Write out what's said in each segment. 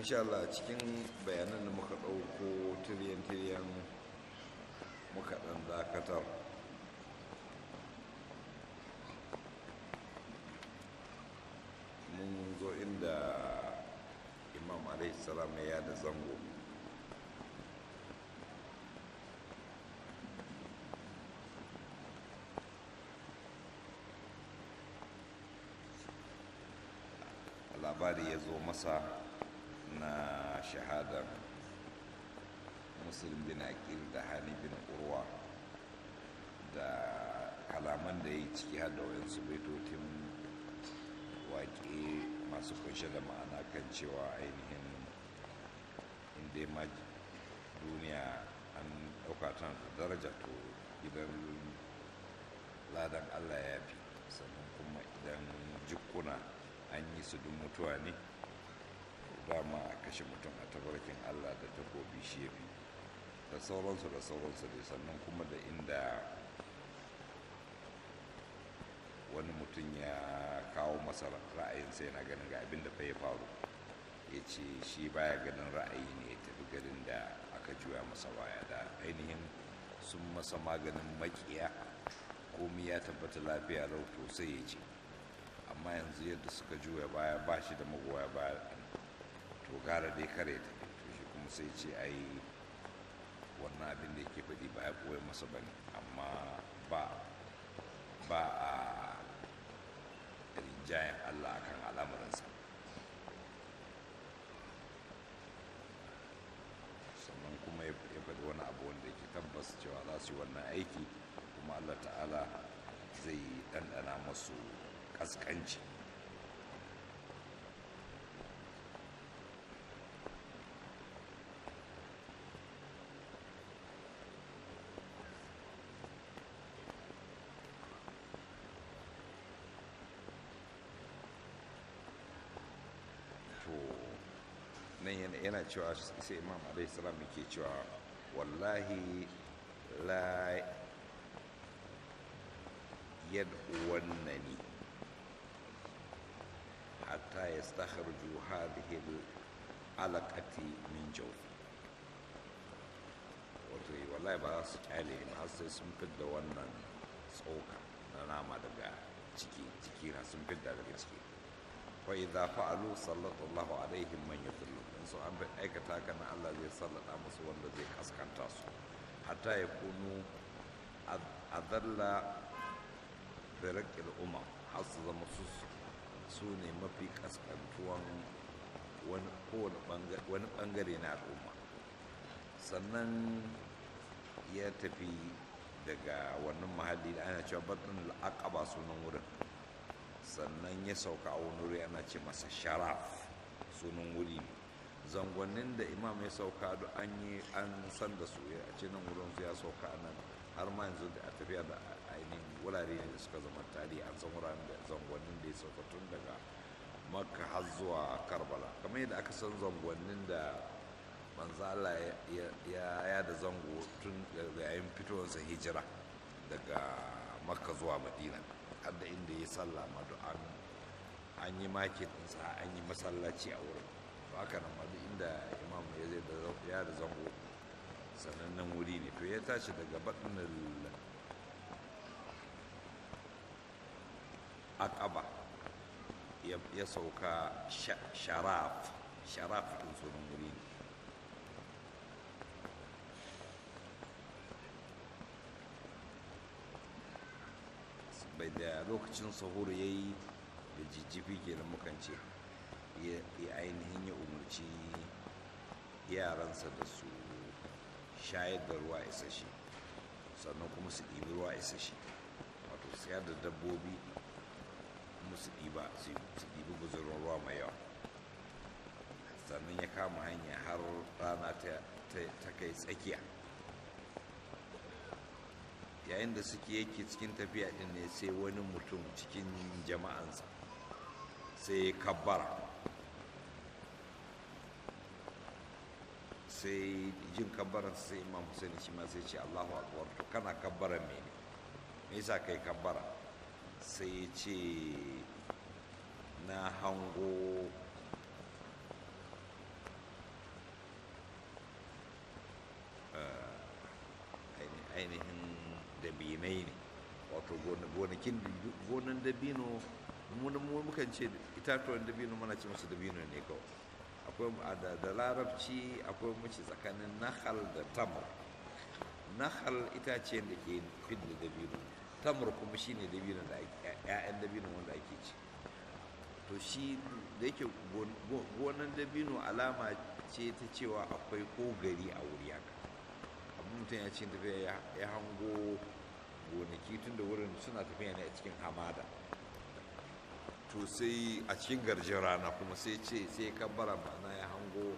insha Allah cikin bayanan da muka ɗauko tiriyan-tiriyan muka ɗan dakatar mun zo inda imam alaihi salam ya da zango labari ya zo masa na shahadar muslim bin aqil da hani bin urwa da kalaman da ya yi ciki har da wayansu baitotin waƙe masu kunshe da ma'ana kan cewa ainihin inda ma duniya an ɗauka tana da daraja to idan ladan allah ya fi sannan kuma idan jikuna an yi su duk mutuwa ne dama a kashe mutum a tabarkin allah da takobi shi ya fi da sauransu da sauransu dai sannan kuma da inda wani mutum ya kawo masa ra'ayinsa yana ganin ga abin da fa ya faru ya ce shi baya ganin ra'ayi ne ya tafi garin da aka juya masa baya da ainihin sun masa maganin makiya komi ya tabbata lafiya lau to sai ya ce amma yanzu yadda suka juya baya ba shi da magoya baya to gara dai kare ta to shi kuma sai ce ai wannan abin da yake faɗi ba ya koya masa ba ne amma ba ba a rinjayen allah akan al'amuransa sannan kuma ya faɗi wani abu wanda yake tabbas cewa za su yi wannan aiki kuma allah ta'ala zai ɗanɗana masu ƙasƙanci to nan yana cewa sai imam alaihi salam yake cewa wallahi la yad'uwannani hatta yastakhruju hadhihi al-alaqati min jawfi wato wallahi ba su kyale ni har sai sun fidda wannan tsoka na nama daga ciki ciki na sun fidda daga ciki wa idza fa'alu sallallahu alaihim man yadhillu in so an aikata haka na Allah zai sallata musu wanda zai kaskanta su hatta yakunu adalla firaqil umam har su zama su su ne mafi kaskantuwan wani bangare na al'umma sannan ya tafi daga wannan mahalli da ana cewa batun al'aqaba sunan wurin sannan ya sauka a wani wuri ana ce masa sharaf sunan wuri zangonnin da imam ya sauka da an yi an san da su a ce nan wurin su ya sauka nan har ma yanzu da a tafiya da ainihin wurare ne da suka zama tarihi an san wuraren da zangonnin da ya sauka tun daga makka har zuwa karbala kamar yadda aka san zangonnin da manzo Allah ya ya da zango tun daga yayin fitowarsa hijira daga makka zuwa madina har da inda ya sallah ma an an yi makin ɗinsa an yi masallaci a wurin to haka nan ma inda imam ya zai da ya da zango sanannen wuri ne to ya tashi daga baɗin akaba ya sauka sharaf sharaf ɗin sunan wuri ne bai da lokacin sahur ya yi da jijjifi kenan mukan ce ya ainihin ya umarci yaransa da su shayar da ruwa isasshe sannan kuma su ɗibi ruwa isasshe wato sayar da dabbobi kuma su ɗiba su ɗibi guzurin ruwa mai yawa sannan ya kama hanya har rana ta kai tsakiya yayin da suke yake cikin tafiya din ne sai wani mutum cikin jama'ansa sai ya kabbara sai jin kabbaran sai imam Hussein shi ma sai ce Allahu akbar to kana kabbaran mene me yasa kai kabbara sai ya ce na hango ainihin dabinai ne wato gonakin gonan dabino mu mukan ce itatuwan dabino mana ce masu dabino ne kawai akwai da larabci akwai mace tsakanin nahal da tamar nahal itacen da ke fidda dabino tamar kuma shine dabino da ƴaƴan dabino wanda ake ci to shi da yake gonan dabino alama ce ta cewa akwai ko gari a wuri haka abin mutum ya ce tafiya ya hango gonaki tun da wurin suna tafiya ne a cikin hamada to sai a cikin garjin rana kuma sai ce sai kabbara ma'ana ya hango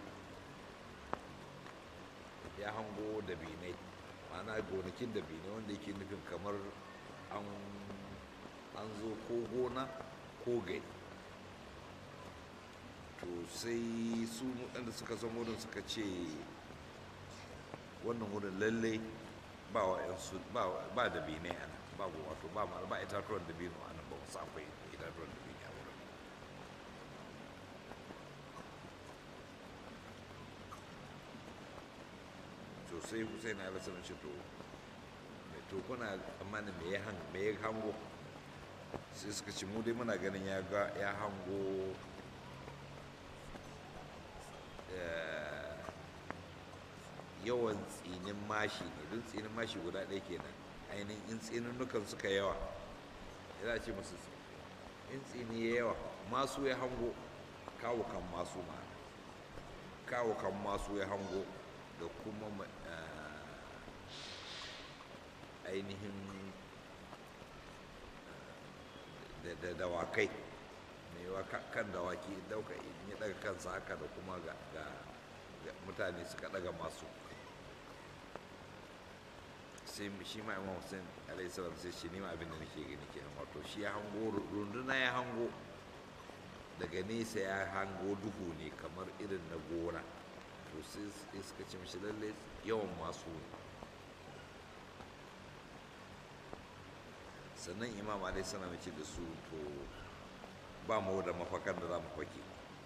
ya hango dabinai ma'ana gonakin dabinai wanda yake nufin kamar an zo ko gona ko gari to sai su waɗanda suka san wurin suka ce wannan wurin lallai ba wa yansu ba da bine a nan ba wato ba ma ba itatuwan da bino a nan ba wasu akwai itatuwan da bino a wurin to sai hussein ya rasa ce to to kuna tsammanin me ya me ya hango sai suka ce mu dai muna ganin ya ga ya hango yawan tsinin mashi ne don tsinin mashi guda ɗaya kenan ainihin in tsininnukan suka yawa ya ce masu in tsini ya yawa masu ya hango kawo kan masu ma kawo kan masu ya hango da kuma ainihin da dawakai mai kan dawaki dauka ya daga kansa haka da kuma ga mutane suka daga masu sai shi ma imam hussein alayhi salam sai shi nima abin da nake gani kenan wato shi ya hango runduna ya hango daga nesa ya hango duhu ne kamar irin na gona to sai suka ce mishi lalle yawan masu ne sannan imam alayhi salam ya ce da su to ba mu da mafakan da za mu fake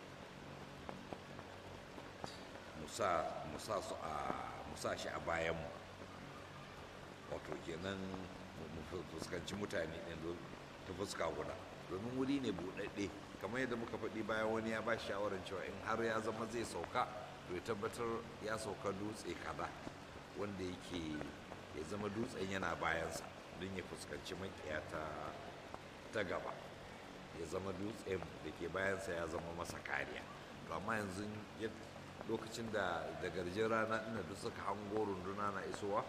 musa shi a bayanmu wato kenan mu fuskanci mutane ɗin ta fuska guda domin wuri ne buɗaɗɗe kamar yadda muka faɗi bayan wani ya ba shi shawarar cewa in har ya zama zai sauka to ya tabbatar ya sauka dutse kaza wanda yake ya zama dutsen yana bayansa don ya fuskanci makiya ta gaba ya zama dutsen da ke bayansa ya zama masa kariya to amma yanzu lokacin da da garjin rana ina duk suka hango runduna na isowa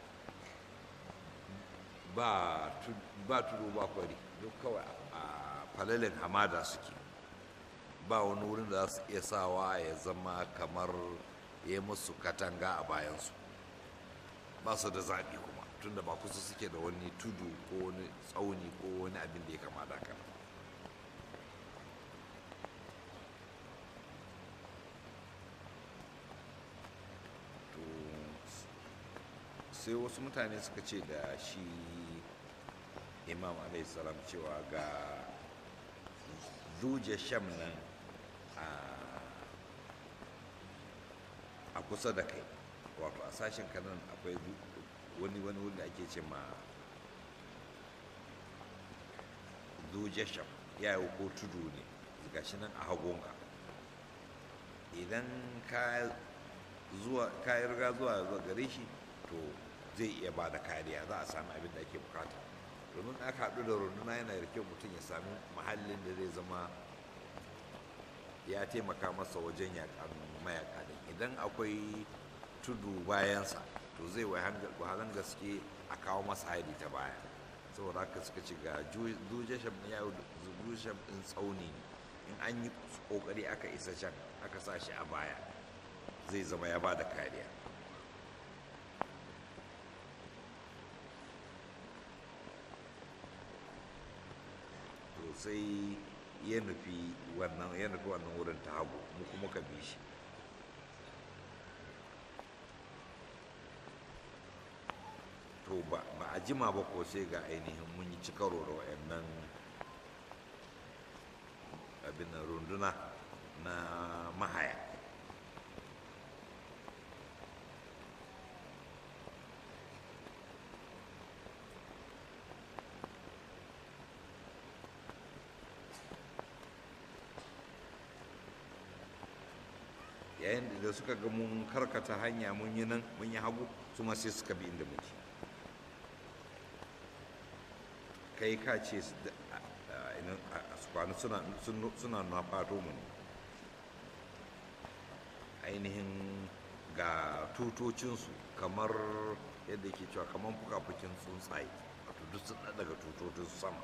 ba tudu ba kwari duk kawai a falalin hamada suke ba wani wurin da za su iya sawa ya zama kamar ya musu katanga a bayansu ba su da zaɓi kuma tunda ba kusa suke da wani tudu ko wani tsauni ko wani abin da ya kama da haka sai wasu mutane suka ce da shi imam salam cewa ga zuje sham nan a kusa da kai wato a sashen kanan akwai wani wani wanda ake ce ma zuje sham ya yi ko tudu ne gashi nan a hagunka idan ka yi riga zuwa gare shi to zai iya ba da kariya za a sami abin da ake bukata domin aka haɗu da runduna yana da kyau mutum ya sami mahallin da zai zama ya taimaka masa wajen yakan mayaka din idan akwai tudu bayansa to zai wahalan gaske a kawo masa hari ta baya saboda haka suka ci ga dujasham ya dujasham din tsauni ne in an yi kokari aka isa can aka sa shi a baya zai zama ya ba da kariya sai ya nufi wannan ya nufi wannan wurin ta hagu mu kuma ka bi shi to ba a jima ba ko sai ga ainihin mun yi ci karo da wayannan abin nan runduna na mahaya yayin da suka ga mun karkata hanya mun yi nan mun yi hagu su ma sai suka bi inda muke kai ka ce su kwana suna na fato mu ne ainihin ga tutocinsu kamar yadda ke cewa kamar fuka-fukin tsuntsaye wato duk sun daga tutocin sama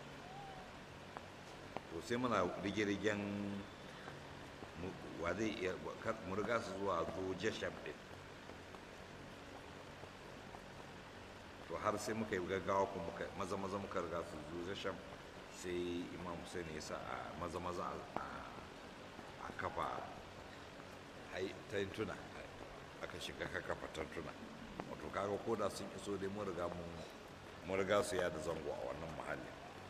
to sai muna rige-rigen wa zai iya mu riga su zuwa zo jasham din to har sai muka yi gaggawa kuma maza maza muka riga su zo jasham sai imam hussein ya sa a maza maza a kafa tantuna aka shiga ka kafa tantuna wato kaga ko da sun iso dai mun riga mun riga su ya da zango a wannan mahallin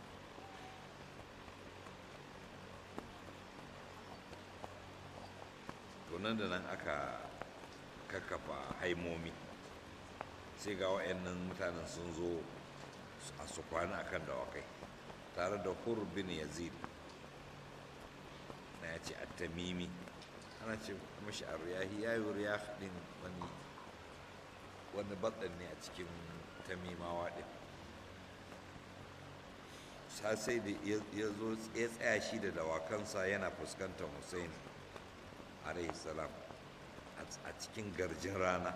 to nan da nan aka kakkafa haimomi sai ga wa'annan mutanen sun zo a su kwana akan dawakai tare da hur bin yazid na ya ce attamimi ana ce mashi a riyahi ya yi riyah din wani wani batsan ne a cikin tamimawa din sai da ya zo ya tsaya shi da dawakansa yana fuskantar hussein salam a cikin garjin rana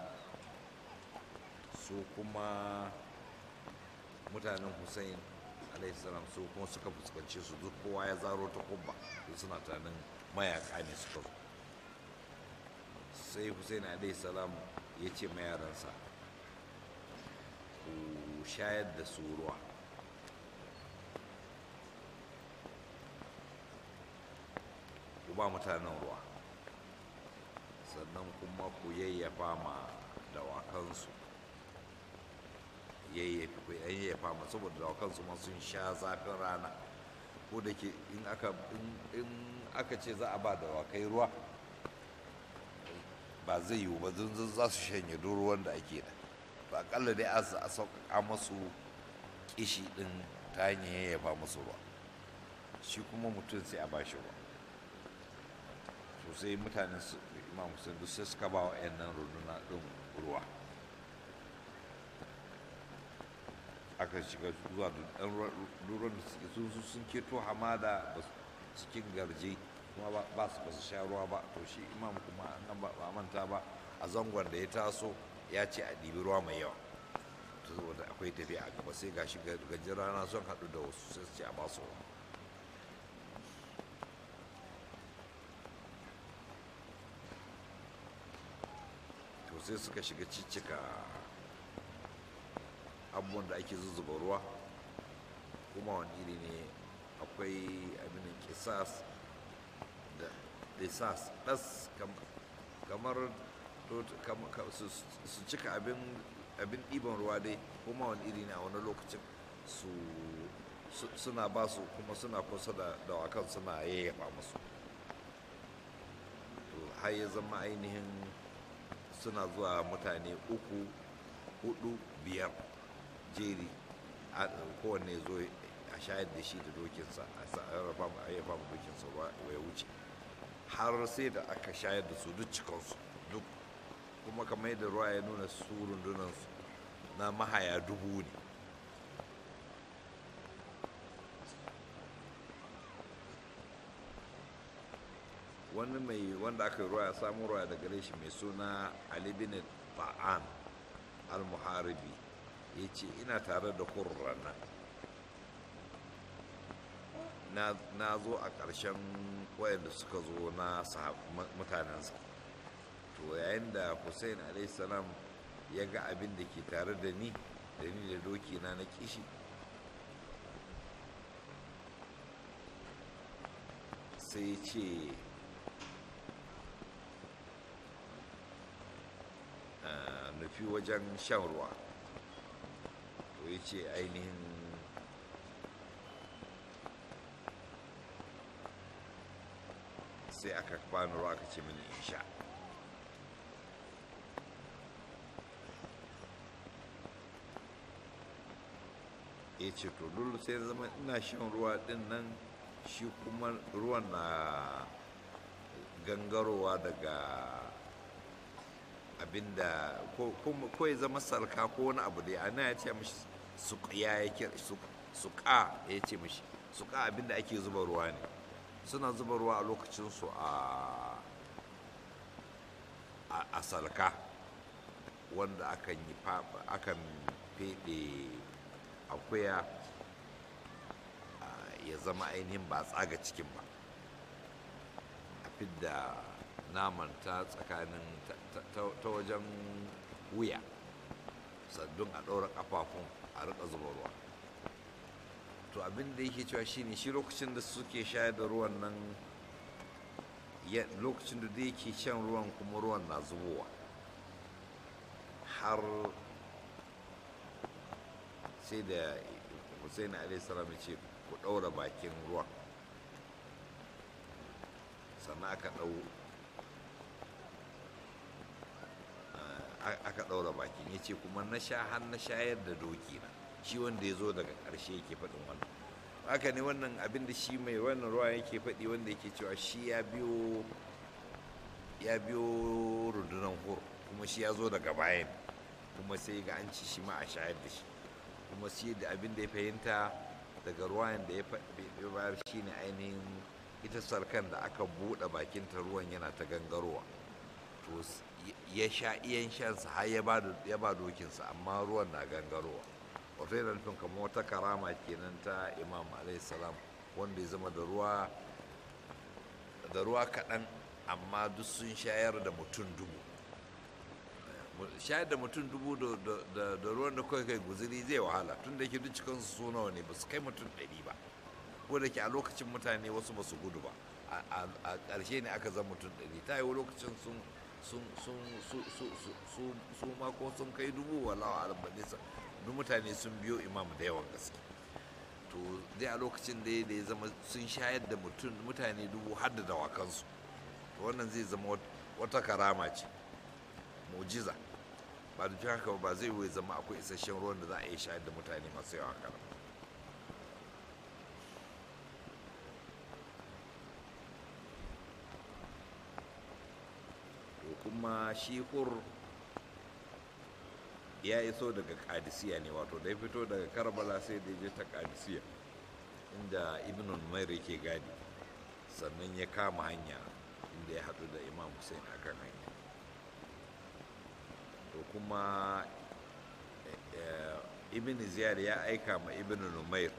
su kuma mutanen hussein salam su kuma suka fuskanci su duk kowa ya zaro ta kubba su suna tunanin mayaka ne suka zo sai hussein salam ya ce ma yaransa ku shayar da su ruwa ku ba mutanen ruwa sannan kuma ku yayyafa ma dawakansu yayyafi ku yayyafa ma saboda dawakansu ma sun sha zafin rana ko da ke in aka in aka ce za a ba dawakai ruwa ba zai yiwu ba zan za su shanye duk ruwan da ake da ba akalla dai a sauƙaƙa masu kishi ɗin ta hanyar yayyafa musu ruwa shi kuma mutum sai a ba shi ruwa sosai mutanen su imam hussein duk sai suka ba wa nan runduna ɗin ruwa aka shiga zuwa da ɗan ruwan da suke sun sun keto hamada cikin garje kuma ba su ba su sha ruwa ba to shi imam kuma nan ba manta ba a zangon da ya taso ya ce a ɗibi ruwa mai yawa to saboda akwai tafiya a gaba sai gashi gajin rana sun haɗu da wasu sai su ce a ba su ruwa sai suka shiga ciccika abubuwan da ake zuzzuba ruwa kuma wani iri ne akwai abinin kisas da lisas ɗas kamar su cika abin ɗiban ruwa dai kuma wani iri ne a wani lokacin suna ba su kuma suna kusa da dawakan suna yayyafa musu to har ya zama ainihin suna zuwa mutane uku hudu biyar jeri kowanne zo a shayar da shi da dokinsa a yayyafa ma dokinsa ruwa ya wuce har sai da aka shayar da su duk cikinsu duk kuma kamar yadda ruwa ya nuna su rundunansu na mahaya dubu ne wani mai wanda aka ruwa ya samu ruwa da gare shi mai suna ali bin ta'an al-muharibi ya ce ina tare da kurrana na zo a ƙarshen wayanda suka zo na mutanensa to yayin da hussein salam ya ga abin da ke tare da ni da ni da doki na na kishi sai ce nufi wajen shan ruwa to ya ce ainihin sai aka bani ruwa aka ce mini in sha ya ce to dole sai zama ina shan ruwa din nan shi kuma ruwan na gangarowa daga abinda ko ya zama salka ko wani abu da ana ya ce mashi suƙiya ya kira suƙa ya ce mashi suƙa abinda ake zuba ruwa ne suna zuba ruwa a lokacinsu a salka wanda akan yi akan feɗe akuya ya zama ainihin ba tsaga cikin ba a fidda naman ta tsakanin ta wajen wuya saddun a ɗaura ƙafafun a riƙa zuba ruwa to abin da yake cewa shine shi lokacin da suke shayar da ruwan nan lokacin da yake shan ruwan kuma ruwan na zubowa har sai da hussein alaihissalam ce ku ɗaura bakin ruwan sannan aka ɗau aka ɗaura bakin ya ce kuma na sha har na shayar da doki na shi wanda ya zo daga ƙarshe yake faɗin wannan haka ne wannan abin da shi mai wannan ruwa yake faɗi wanda yake cewa shi ya biyo ya biyo rundunar hur kuma shi ya zo daga bayan kuma sai ga an ci shi ma a shayar da shi kuma shi da abin da ya fahimta daga ruwan da ya bayar shi ne ainihin ita sarkan da aka buɗe bakinta ruwan yana ta gangarowa to ya sha iyan shansa har ya ba dokinsa amma ruwan na gangarowa wato yana nufin kamar wata karama kenan ta imam salam wanda ya zama da ruwa da ruwa kaɗan amma duk sun shayar da mutum dubu shayar da mutum dubu da ruwan da kawai kai guziri zai wahala tun da ke duk cikinsu su nawa ne ba su kai mutum ɗari ba ko da ke a lokacin mutane wasu ba su gudu ba a ƙarshe ne aka zama mutum ɗari ta yi lokacin sun sun su ma ko sun kai dubu wallawa albani duk mutane sun biyo imam da yawan gaske to dai a lokacin da ya zama sun shayar da mutane dubu har da dawakansu to wannan zai zama wata karama ce mujiza ba da haka ba zai wuce zama akwai isasshen ruwan da za a iya shayar da mutane masu yawa haka to kuma shi hur ya iso daga kadisiya ne wato da ya fito daga karbala sai da je ta kadisiya inda ibn umair yake gadi sannan ya kama hanya inda ya haɗu da imam hussein akan hanya to kuma ibn ziyar ya aika ma ibn umair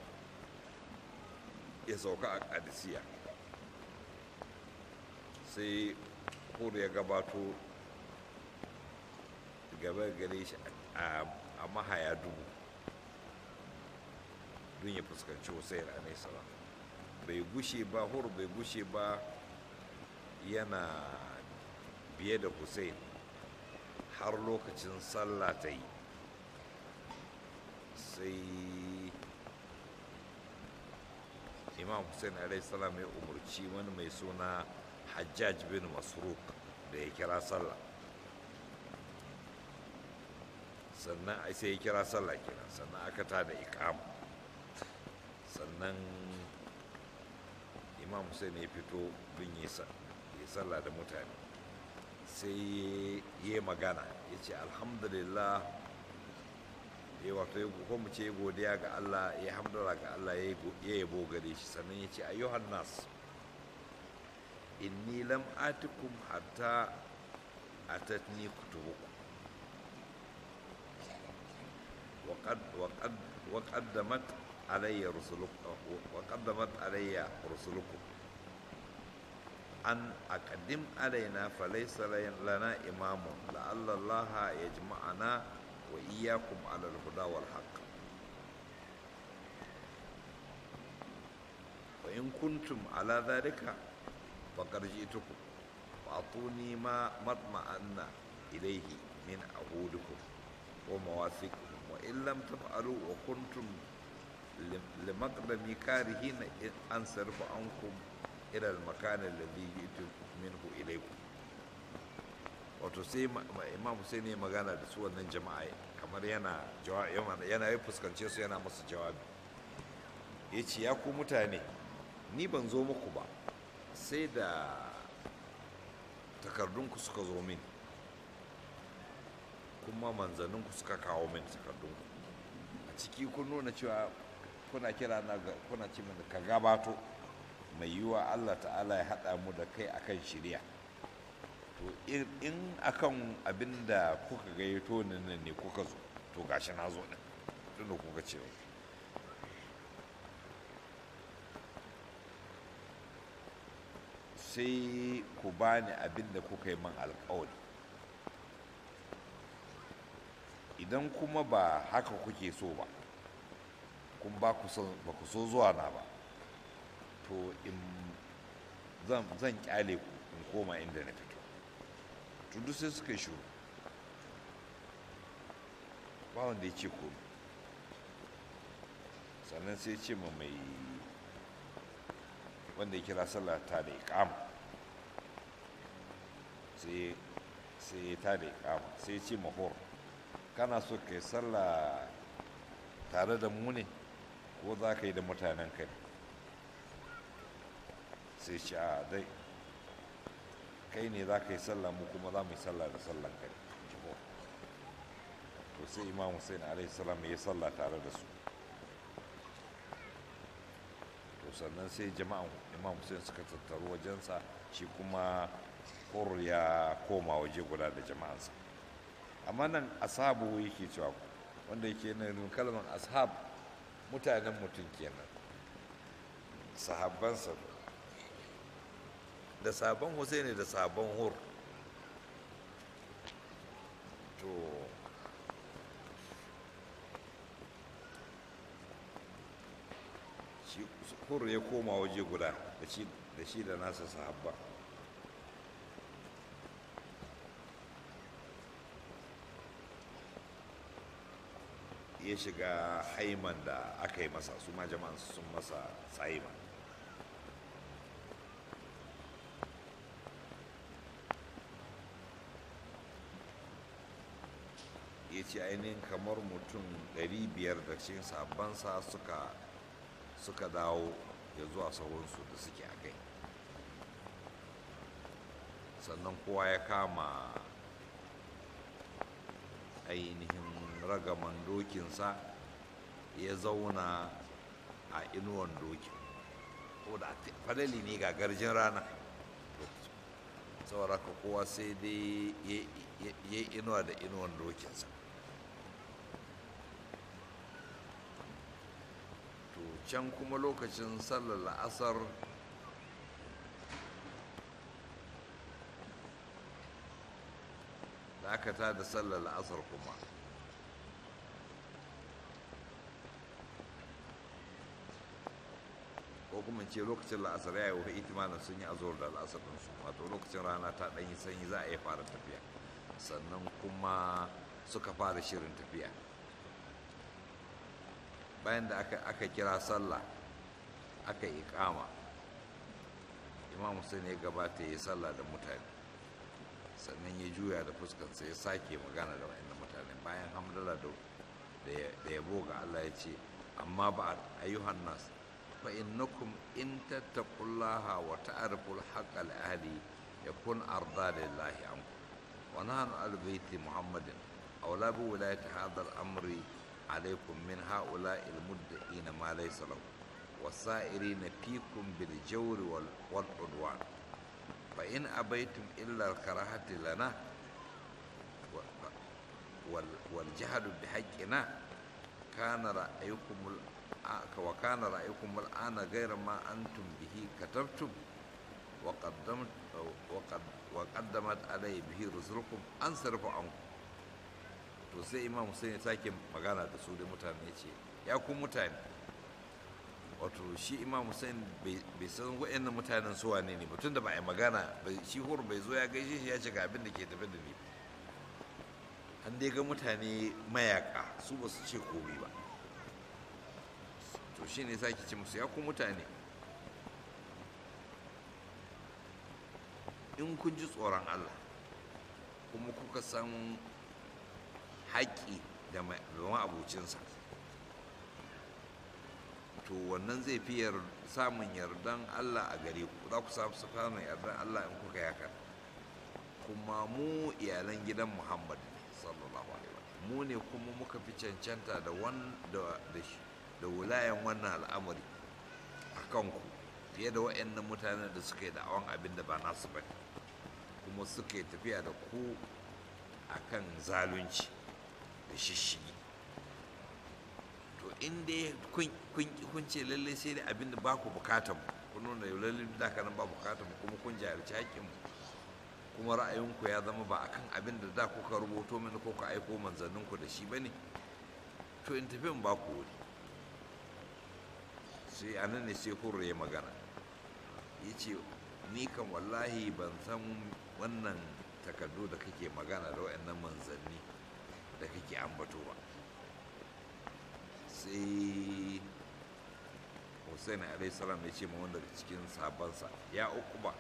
ya sauka a kadisiya sai hur ya gabato gaba gare shi a mahaya dubu don ya fuskanci hussein salam bai gushe ba hur bai gushe ba yana biye da hussein har lokacin sallah ta yi sai imam hussein salam ya umarci wani mai suna hajjaj bin masruk da ya kira sallah sannan sai ya kira sallah kenan sannan aka ta da ikama sannan imam hussein ya fito don yi sallah da mutane sai ya yi magana ya ce alhamdulillah ya wato ya mu ce godiya ga allah ya hamdala ga allah ya yabo gare shi sannan ya ce ayyuhan nas inni lam atikum hatta atatni kutubukum وقد وقد وقدمت علي رسلكم وقدمت علي رسلكم أن أقدم علينا فليس لنا إمام لعل الله يجمعنا وإياكم على الهدى والحق وإن كنتم على ذلك فقد جئتكم فأعطوني ما مطمئن إليه من عهودكم ومواثيقكم وإن لم تفعلوا وكنتم لمقدم كارهين أنصرف عنكم إلى المكان الذي جئت منه إليكم wato sai imam Hussein ya magana da su wannan jama'a kamar yana yana ya fuskance su yana masu jawabi ya ce ya ku mutane ni ban zo muku ba sai da takardunku suka zo min kuma manzanninku suka kawo min takardunku a ciki kun nuna cewa kuna kira na kuna ce mana ka gabato mai yiwuwa allah ta'ala ya haɗa mu da kai akan shirya to in akan abin da kuka gayyato nan ne kuka zo to gashi na zo ɗin tunda kuka ce sai ku bani abin da kuka yi man alkawari idan kuma ba haka kuke so ba kun ba ku so zuwa na ba to in zan kyale ku in koma inda na fito tudu sai suka yi shuru ba wanda ya ce komi sannan sai ce ma mai wanda ya kira sallah ta da ikama sai ya ta da ikama sai ya ce mahor kana so ka yi sallah tare da mu ne ko za ka yi da mutanen kai sai ce a dai kai ne za ka yi sallah mu kuma za mu yi sallah da sallan kai to sai imam hussein alaihi salam ya yi sallah tare da su to sannan sai jama'an imam hussein suka tattaru wajensa shi kuma hur ya koma waje guda da jama'ansa amma nan ashabu yake cewa wanda yake nan kalmar ashab mutanen mutum kenan sahabbansa da sabon husaini da sabon hur to shi hur ya koma waje guda da shi da nasa sahabba ya shiga haiman da aka yi masa su ma jama'an sun masa tsaima ya ce ainihin kamar mutum 500 da cikin sabansa suka suka dawo ya zuwa sauransu da suke a kai sannan kowa ya kama ainihin ragaman dokinsa ya zauna a inuwan dokin ko da fadali ne ga garjin rana saboda ka kowa sai dai ya yi inuwa da inuwan dokinsa to can kuma lokacin sallar la'asar da aka ta da sallar la'asar kuma ko kuma ce lokacin la'asar ya yi wa itimanin sun yi azur da la'asar su wato lokacin rana ta ɗanyi sanyi za a iya fara tafiya sannan kuma suka fara shirin tafiya bayan da aka kira sallah aka yi kama imam hussein ya gabata ya yi sallah da mutane sannan ya juya da fuskansa ya sake magana da wa'annan mutane bayan hamdala da yabo ga allah ya ce amma ba ayyuhan nas fa innakum in tattaqullaha wa ta'riful haqqa li ahli yakun arda lillahi ankum wa nahnu al baiti muhammadin aw la bi wilayati hadha al amri alaykum min ha'ula'i al mudda'in ma laysa lahum والسائرين فيكم بالجور والعدوان فإن أبيتم إلا الكراهة لنا والجهل بحقنا كان رأيكم وكان رأيكم الآن غير ما أنتم به كتبتم وقدمت وقد وقدمت علي به رسلكم أنصرف عنكم to sai imam Hussein ya sake magana da su da mutane ya ce ya ku mutane wato shi imam hussein bai san wa'annan mutanen su wane ne mutum da ba a magana shi hur bai zo ya gaishe shi ya ce ga abin da ke tafi da ni an dai ga mutane mayaka su ba su ce komai ba to shi ne sake ce musu ya ku mutane in kun ji tsoron allah kuma kuka san haƙƙi da ma'abucinsa to wannan zai fi samun yardan Allah a gare ku za ku samu samun yardan Allah in kuka yaka kuma mu iyalan gidan muhammad ne sallallahu alaihi wa mu ne kuma muka fi cancanta da wan da da shi da wulayen wannan al'amari a kanku fiye da waɗannan mutanen da suka yi da'awan abin da ba nasu ba kuma suka yi tafiya da ku akan zalunci da shishigi to in dai kun ce lallai sai dai abin da ba ku bukatan mu kun nuna lallai da ka nan ba bukatan mu kuma kun jahilci haƙƙin mu kuma ra'ayinku ya zama ba akan abin da da kuka rubuto mini ko ku aiko manzanninku da shi bane to in tafi in ba ku wuri sai a nan ne sai hurra ya magana ya ce ni kan wallahi ban san wannan takardu da kake magana da waɗannan manzanni da kake ambato ba sai hussein alaihi salam ya ce ma wanda daga cikin sabansa ya uku ba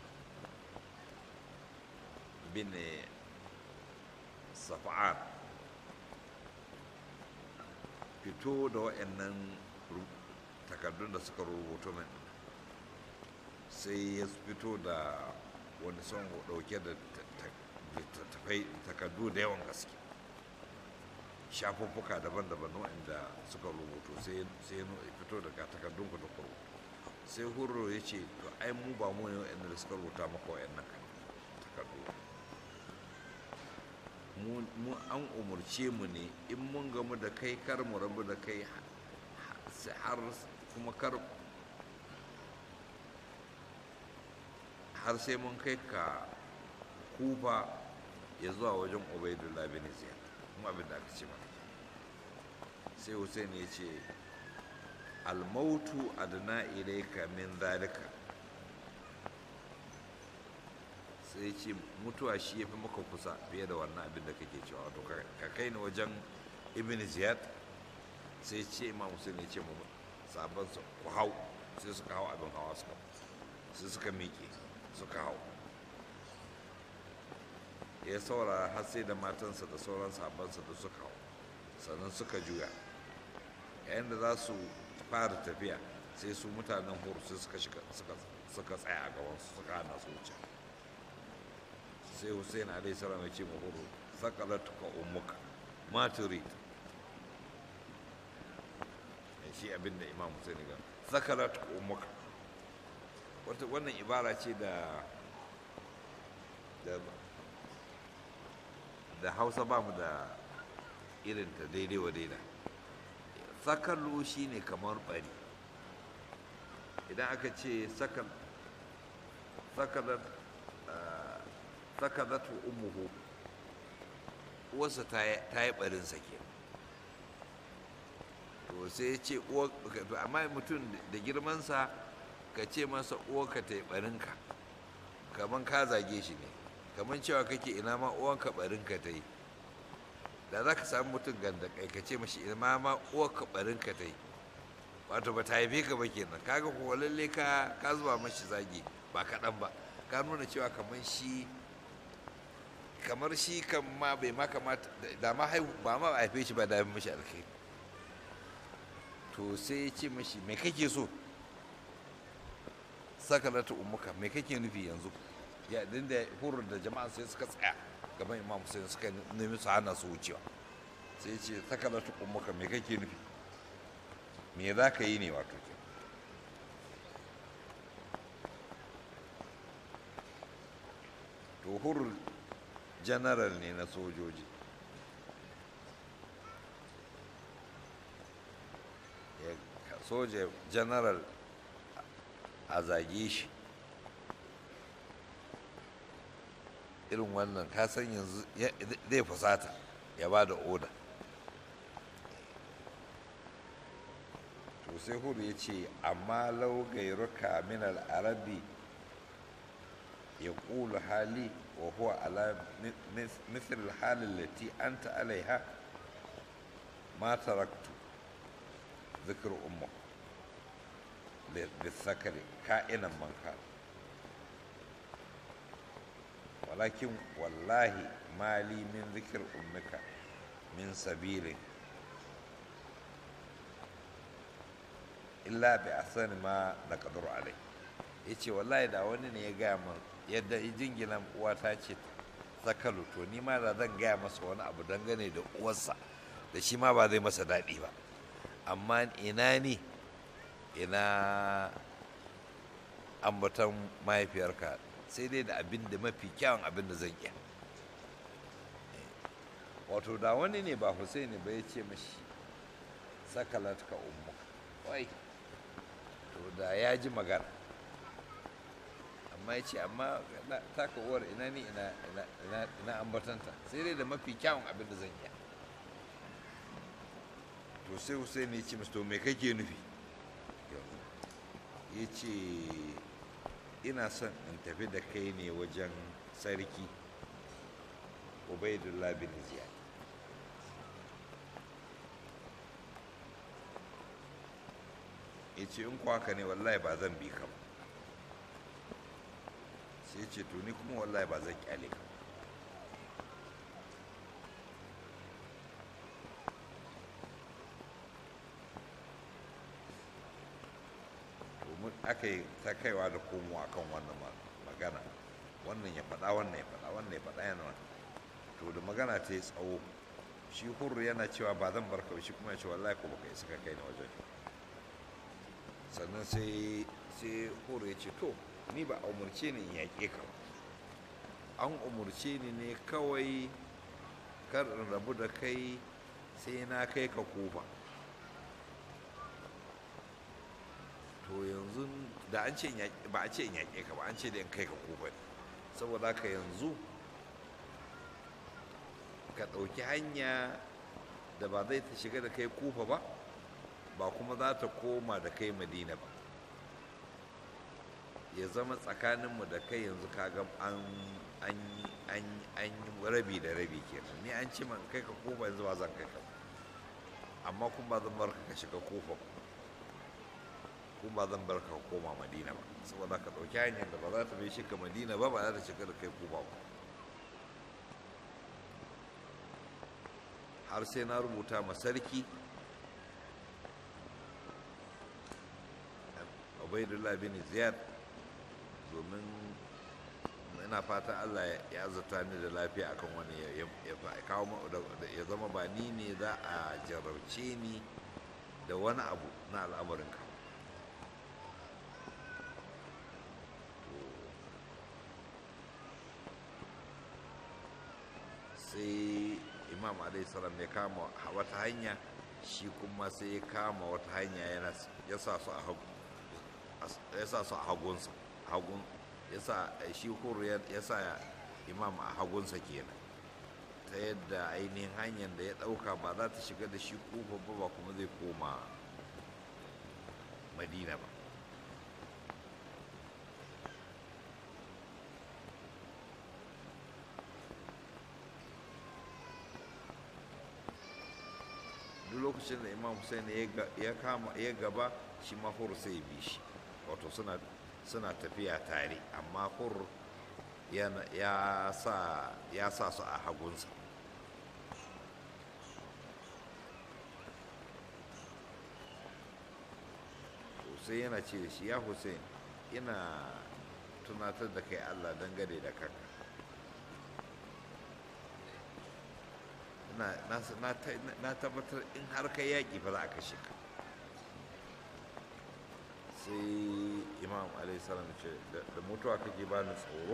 bin safa'an fito da waɗannan takardun da suka rubuto min sai ya fito da wani son dauke da takardu da yawan gaske shafuffuka daban-daban waɗanda suka rubuto sai ya fito daga takardun ku da ku sai hurro ya ce to ai mu ba mu ne waɗanda da suka rubuta maka waɗannan takardu mu an umarce mu ne in mun gamu da kai kar mu rabu da kai har kuma kar har sai mun kai ka kufa ya zuwa wajen ubaidullah bin ziyad kuma abin da aka ce mana sai hussein ya ce almautu adna ilaika min zalika sai ce mutuwa shi ya fi maka kusa fiye da wannan abin da kake cewa wato ka kai ni wajen ibn ziyad sai ce imam hussein ya ce mu sabon su ku hau sai suka hau abin hawa suka sai suka miƙe suka hau ya saura har sai da matansa da sauran sabansa da suka hau sannan suka juya yayin da za su fara tafiya sai su mutanen hur sai suka suka tsaya a gabansu suka hana su wuce sai hussein alaihi salam ya ce ma huru sakalatuka ummuka ma turid shi abin da imam hussein ga sakalatuka ummuka wata wannan ibara ce da da hausa ba mu da irinta daidai wa daida sakalu shine kamar bari idan aka ce sakalat sakadatu ummuhu uwarsa ta yi barin sake to sai ya ce amma mutum da girmansa ka ce masa uwarka ta yi barinka kamar ka zage shi ne kamar cewa kake ina ma uwanka barinka ta yi da za ka samu mutum ganda kai ka ce mashi ina ma uwarka barinka ta yi wato ba ta haife ka ba kenan kaga ko lalle ka ka zuba mashi zagi ba kaɗan ba ka nuna cewa kamar shi kamar shi kan ma bai ma kamata da ma haihu ba ma haife shi ba da mashi alkhairi to sai ya ce mashi me kake so sakalata ummuka me kake nufi yanzu ya da hurur da jama'a sai suka tsaya gaban imam sai suka nemi su hana su wucewa sai ce sakalata ummuka me kake nufi me za ka yi ne wato ke to hurur general ne na sojoji soja general a zage shi irin wannan kasan yanzu zai fusata ya ba da oda to sai hudu ya ce amma lau gairuka min al'arabi ya ƙulu hali wa huwa ala misal halin lati an alaiha ma taraktu zikir umma بالذكر كائنا من كان ولكن والله ما لي من ذكر أمك من سبيل إلا بأحسن ما نقدر عليه yace wallahi da wani ne ya gaya min yadda jingina uwata ce sakalu to ni ma da zan gaya masa wani abu dangane da uwarsa da shi ma ba zai masa daɗi ba amma ina ne ina ambaton mahaifiyarka sai dai da abin da mafi kyawun abin da zan iya wato da wani ne ba Hussaini ba ya ce mashi sakalat ka ummu wai to da ya ji magana amma ya ce amma taka uwar ina ni ina ambatanta sai dai da mafi kyawun abin da zan iya to sai Hussaini ya ce masu to me kake nufi ya ce ina son in tafi da kai ne wajen sarki ubaidullah bin ziyad ya ce in kwaka ne wallahi ba zan bi ka ba sai ce to ni kuma wallahi ba zan kyale ka domin aka yi ta kaiwa da komowa kan wannan magana wannan ya faɗa wannan ya faɗa wannan ya faɗa yana to da magana ta yi tsawo shi hurru yana cewa ba zan bar ka shi kuma ya ce wallahi ko baka isa ka kai ni wajen sannan sai sai hurru ya ce to ni ba a umarce ni in yaƙe ka an umarce ni ne kawai kar in rabu da kai sai na kai ka kofa to yanzu da an ce ba a ce in yaƙe ka ba an ce da in kai ka kofa ne saboda haka yanzu ka ɗauki hanya da ba zai ta shiga da kai kufa ba ba kuma za ta koma da kai madina ba ya zama tsakaninmu da kai yanzu kaga an an yi rabi da rabi kenan ni an ce man kai ka kufa yanzu ba zan kai ka amma kuma ba zan bar ka shiga kufa ba kuma ba zan bar ka koma madina ba saboda ka ɗauki hanyar da ba za ta bai shiga madina ba ba za ta shiga da kai kufa ba har sai na rubuta ma sarki ubaidullah bin ziyad domin ina fata allah ya zata ni da lafiya akan wani ya kawo ya zama ba ni ne za a jarabce ni da wani abu na al'amarinka sai imam salam ya kama wata hanya shi kuma sai ya kama wata hanya ya sa su a hagunsa hagun ya sa shi huru ya sa imam a hagunsa kenan ta yadda ainihin hanyar da ya ɗauka ba za ta shiga da shi kufa ba ba kuma zai koma madina ba duk lokacin da imam hussein ya kama ya gaba shi ma hur sai ya bi shi wato suna tafiya tare amma hur ya sa su a hagunsa sai yana ce da shi ya hussein ina tunatar da kai allah dangane da kanka na tabbatar in har kai yaƙi fa za a kashe ka sai imam alaihissalam ce da mutuwa kake ba ni tsoro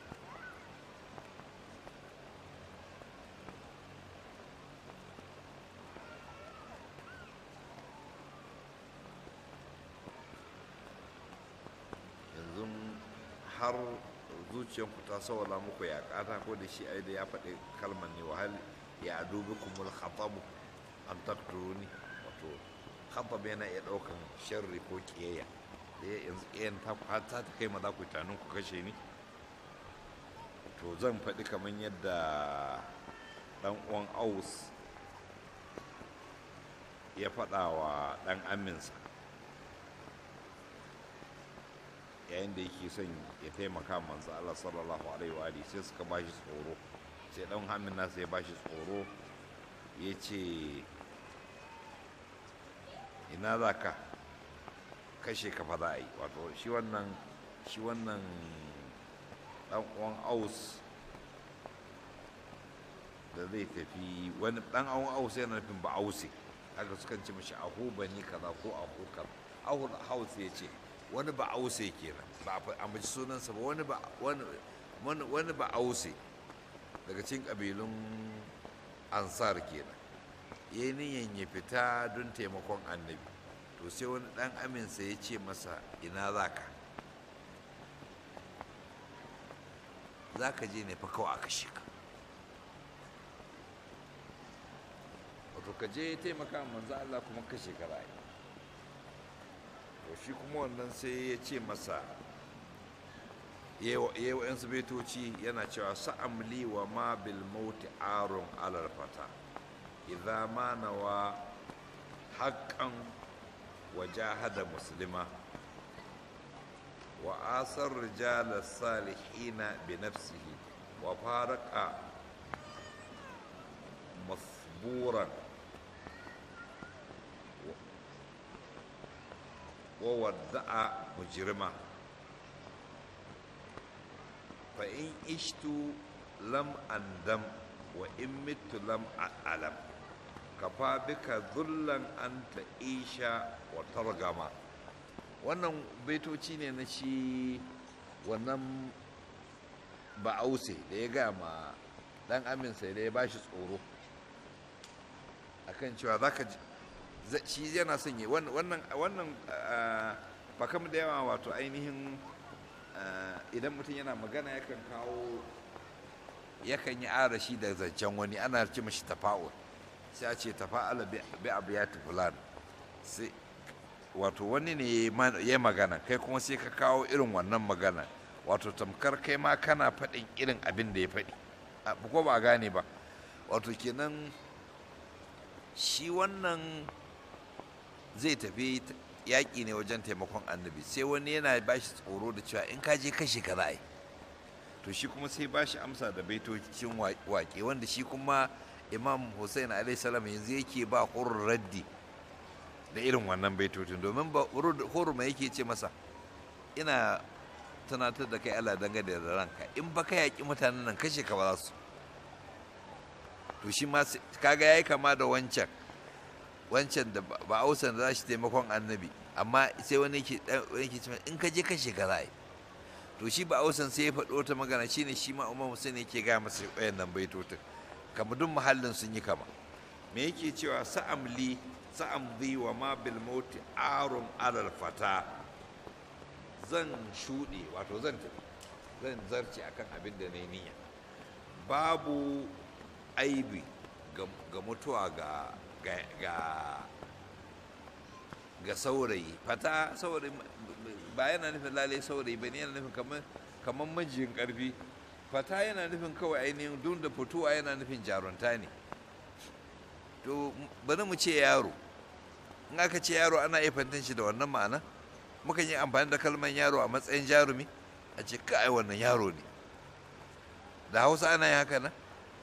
yanzu har zuciyanku ta sawala muku ya kata ko da shi ai da ya faɗi kalmar ne wahal ya adubi kumul khatabu an takturuni wato khatab yana iya ɗaukan sharri ko kiyayya da yanzu kiyayen ta ta ta kai ma za ku tanin ku kashe ni to zan faɗi kamar yadda ɗan uwan aus ya faɗa wa ɗan aminsa yayin da yake son ya taimaka manzo Allah sallallahu alaihi wa alihi sai suka bashi tsoro sai dan hamin nasa ya bashi tsoro ya ce ina za ka kashe ka fa za a yi wato shi wannan shi wannan dan uwan aus da zai tafi wani dan awon ausa yana nufin ba ause haka sukan ce mashi ahu bani kaza ko ahu kaza ahu hausa ya ce wani ba ause kenan ba a ambaci sunansa ba wani ba wani wani ba ause daga cikin kabilun ansar kenan ya yi niyan ya fita don taimakon annabi to sai wani dan aminsa ya ce masa ina za ka za ka je ne fa kawai aka shika wato ka je taimaka manzo Allah kuma kashe ka rayu to shi kuma wannan sai ya ce masa yayi wa yansu baitoci yana cewa sa'amli wa ma bil mauti arun alal fata idza ma nawa haqqan wa jahada muslima wa asar rijal salihina bi nafsihi wa faraqa masburan wa wadda'a mujrima fa in ishtu lam andam wa in mitu lam a'lam kafa bika zullan anta isha wa targama wannan baitoci ne na shi wannan ba'ause da ya ga ma dan aminsa da ya bashi tsoro akan cewa zaka shi yana son yi wannan wannan bakam da yawa wato ainihin idan mutum yana magana yakan kawo yakan yi arashi da zancen wani ana ce mashi tafa'ul sai a ce tafa'ala bi abiyati fulan sai wato wani ne ya magana kai kuma sai ka kawo irin wannan magana wato tamkar kai ma kana faɗin irin abin da ya faɗi ko ba gane ba wato kenan shi wannan zai tafi yaƙi ne wajen taimakon annabi sai wani yana ba shi tsoro da cewa in ka je kashe ka ra'ayi to shi kuma sai ba shi amsa da baitocin waƙe wanda shi kuma imam hussein salam yanzu yake ba hurun raddi da irin wannan baitocin domin ba huruma yake ce masa ina tunatar da kai Allah dangane da ranka in ba ka yaƙi mutanen nan kashe ka ba za su to shi ma kaga yayi kama da wancan wancan da ba ausan da za shi taimakon annabi amma sai wani yake yake cewa in ka je kashe ka za to shi ba ausan sai ya faɗo ta magana shine shi ma umar musulun yake ga masa wayannan baitotin kamar duk muhallin sun yi kama me yake cewa sa'amli sa'amdi wa ma bil mauti arun alal fata zan shuɗe wato zan tafi zan zarce akan abin da na niyya babu aibi ga mutuwa ga ga ga saurayi fata saurayi ba yana nufin lalai saurayi ba ne yana nufin kamar kamar majiyin karfi fata yana nufin kawai ainihin duk da fitowa yana nufin jarunta ne to bari mu ce yaro in aka ce yaro ana iya fantan shi da wannan ma'ana mukan yi amfani da kalmar yaro a matsayin jarumi a ce kai wannan yaro ne da hausa ana yi haka nan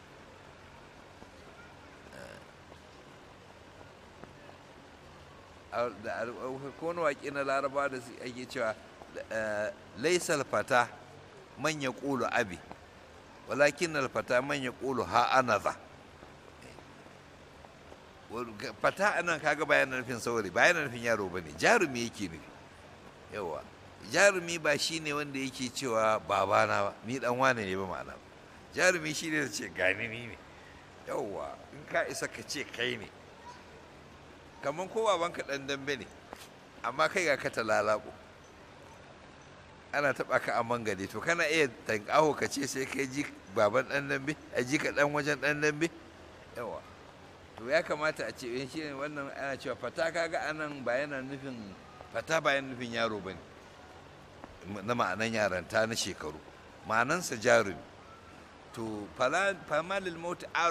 ko wani waƙi na laraba da ake cewa laisal fata man ya ƙulu abi walakin alfata man ya ƙulu ha anaza fata anan kaga bayan nufin saurayi bayan nufin yaro ba ne jarumi yake nufi yawa jarumi ba shi ne wanda yake cewa babana ba ni dan wane ne ba ma'ana jarumi shi ne da ce gani ni ne yawa in ka isa ka ce kai ne kamar ko babanka dan dambe ne amma kai ga ka talalako ana taba ka a mangade to kana iya tankaho ka ce sai kai ji baban dan dambe a ji ka dan wajen dan dambe yawa to ya kamata a ce shi ne wannan ana cewa fata kaga anan ba yana nufin fata ba yana nufin yaro bane na ma'anan yaranta na shekaru ma'anansa jarumi to fama lil mauti